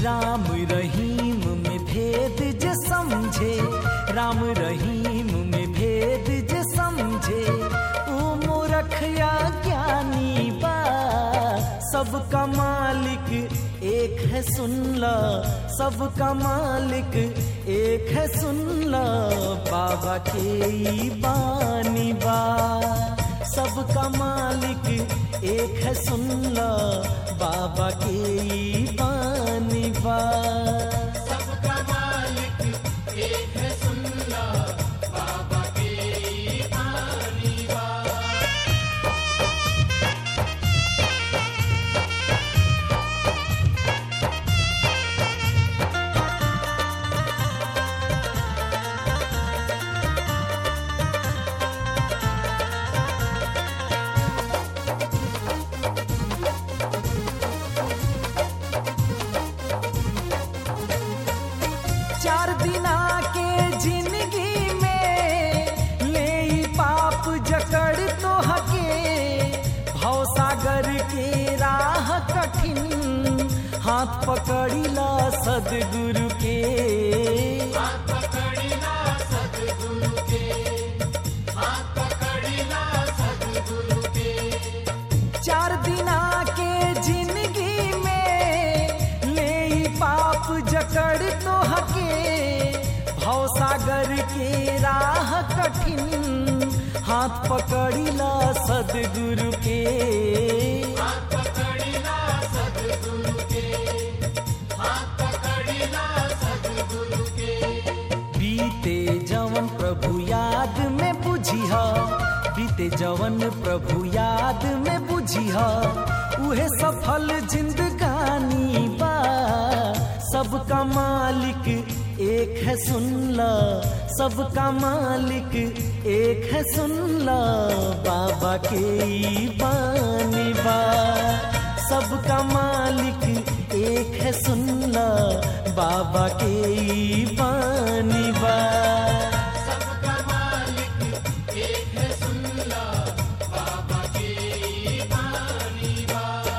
राम रहीम में भेद जे समझे राम रहीम में भेद जे समझे ओ मूर्खया ज्ञानी बा सबका मालिक एक है सुन ल सबका मालिक एक है सुन ल बाबा के ई बानी बा सबका मालिक एक है सुन ल बाबा के ई बानी बा सबका मालिक एक है सुन ला बाबा के पानी बा चार दिना के जिंदगी में ले ई पाप जकड़ तो हके भव सागर के राह कठिन हाथ पकड़िला सदगुरु के हाथ पकड़िला सदगुरु के हाथ पकड़िला सदगुरु के चार दिना के जिंदगी में ले ई पाप जकड़ तो हके भव सागर के राह कठिन हाथ पकड़िला सदगुरु के हाथ पकड़िला सदगुरु के हाथ पकड़िला सदगुरु के बीते जवन प्रभु याद में बुझिह बीते जवन प्रभु याद में बुझिह उहे सफल जिंदगानी बा सबका मालिक एक है सुन ल सबका मालिक एक है सुन ल बाबा के ई बानी बा सबका मालिक एक है सुन ल बाबा के ई बानी बा सबका मालिक एक है सुन ला बाबा के पानी बा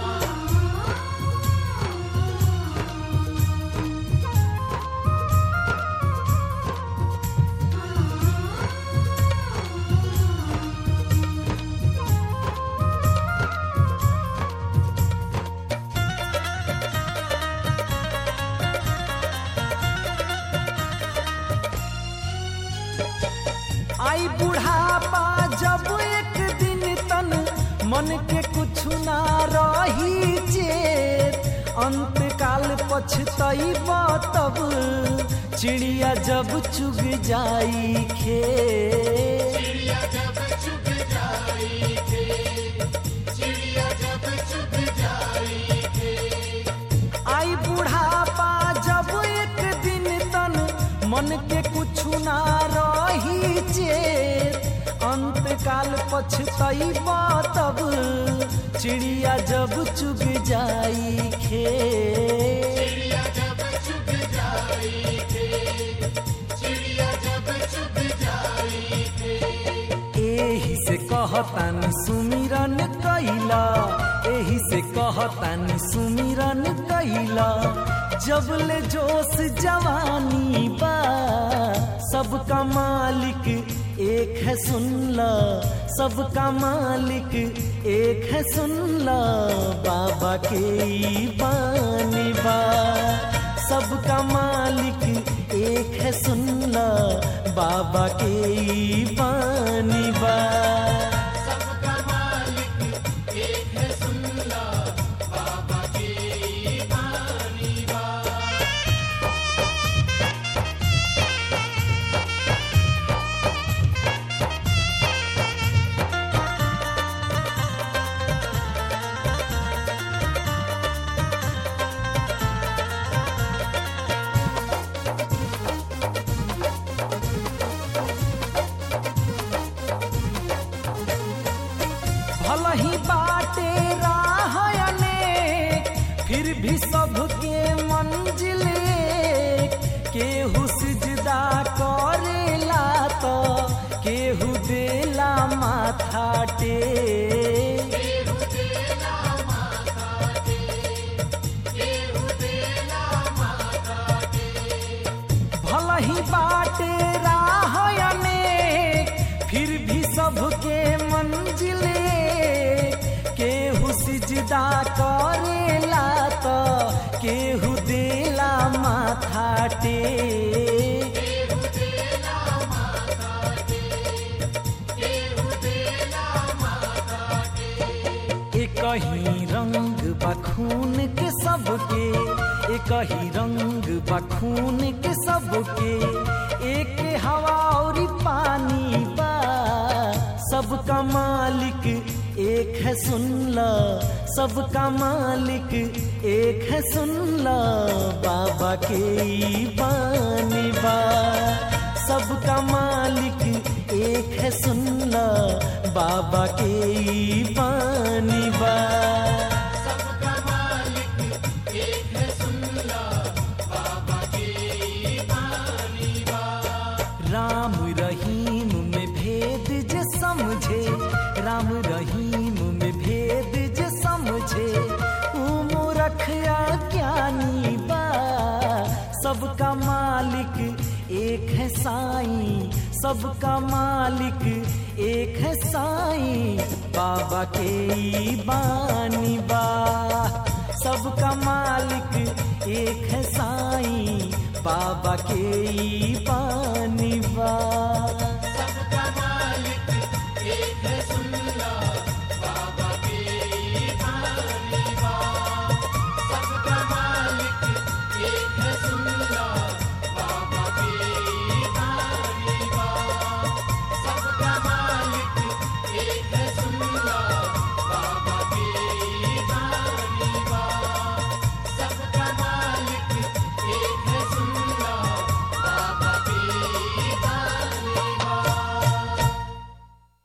आई बुढ़ापा जब एक दिन तन मन के कुछ ना रही चेत अंत काल पछतई तब चिड़िया जब चुग जाई खेत चिड़िया जब चुग जाई थे चिड़िया जब चुग जाई थे आई बुढ़ापा जब एक दिन तन मन के कुछ ना रही चेत अंत काल पछतई तब चिड़िया जब चुग जाई खेत चिड़िया जब चुग जाई थे चिड़िया जब चुग जाई थे एही से कहतान सुमिरन कैला एही से कहतान सुमिरन कैला जब ले जोश जवानी बा सबका मालिक एक है सुन ल सबका मालिक एक है सुन ल बाबा के ई बानी बा सबका मालिक एक है सुन ल बाबा के ई बानी बा सबका मालिक एक है सुन ला बाबा के पानी बा काटे केहू देला माता के केहू देला माता के एक ही रंग बखून के सबके एक ही रंग बखून के सबके एक हवा और पानी बा सबका मालिक एक है सुन ला सबका मालिक एक है सुन ला बाबा के ई बानी बा सबका मालिक एक है सुन ला बाबा के ई बानी बा सबका मालिक एक है सुन ला बाबा के बानी बा राम रहीम में भेद जे समझे राम रहीम में भेद जे समझे ऊ मूर्ख या ज्ञानी बा सबका मालिक एक है साईं सबका मालिक एक है साईं बाबा के ई बानी बा सबका मालिक एक है साईं बाबा के ई बानी बा